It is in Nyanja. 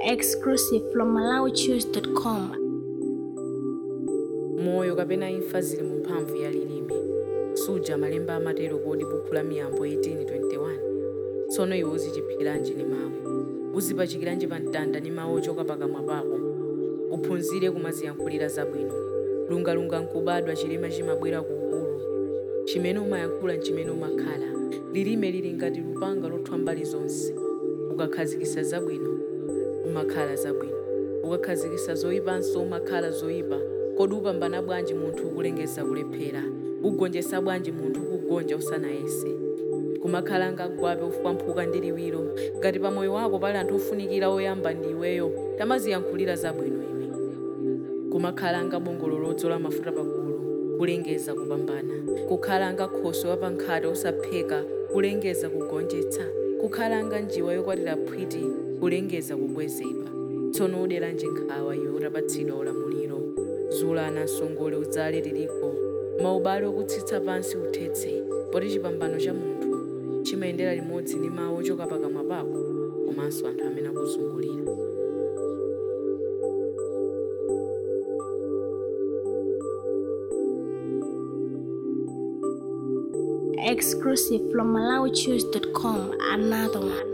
Exclusive from MalawiChoose.com. moyo kapena imfa zili mu mphamvu ya lilime suja malemba amatero kodi buku la miyambo 1821 tsono iwe uzichiphikiranji ndi mawu uzipachikiranji pa mtanda ndi mawu ochoka pakamwa pako uphunzire kumaziyankhulira zabwino lungalunga nkubadwa chilema chimabwera ku ukulu chimene umayankhula nchimene umakhala lilime lili ngati lupanga lothwa mbali zonse ukakhazikisa zabwino umakhala zabwino ukakhazikisa zoyipanso umakhala zoyipa kodi upambana bwanji munthu ukulengeza kulephera ugonjetsa bwanji munthu ukugonja usanayese kumakhala ngagwape ufwamphuka ndi liwiro ngati pa moyo wako pali anthu ofunikira oyamba ndi iweyo tamaziyankhulira zabwino iwe kumakhala ngabongolo lodzola mafuta pagulu kulengeza kupambana kukhala nga khoso wapankhate osapheka kulengeza kugonjetsa kukhala nga njiwa yokwatira phwiti kulengeza kukwezedwa tsono uderanji nkhawa iwe utapatsidwa ulamuliro zulana msongole udzale liliko maubale okutsitsa pansi uthetse poti chipambano cha munthu chimayendera limodzi ndi mawu ochoka pakamwa pako komanso anthu amene akuzungulira Exclusive from MalawiChoose.com. Another one.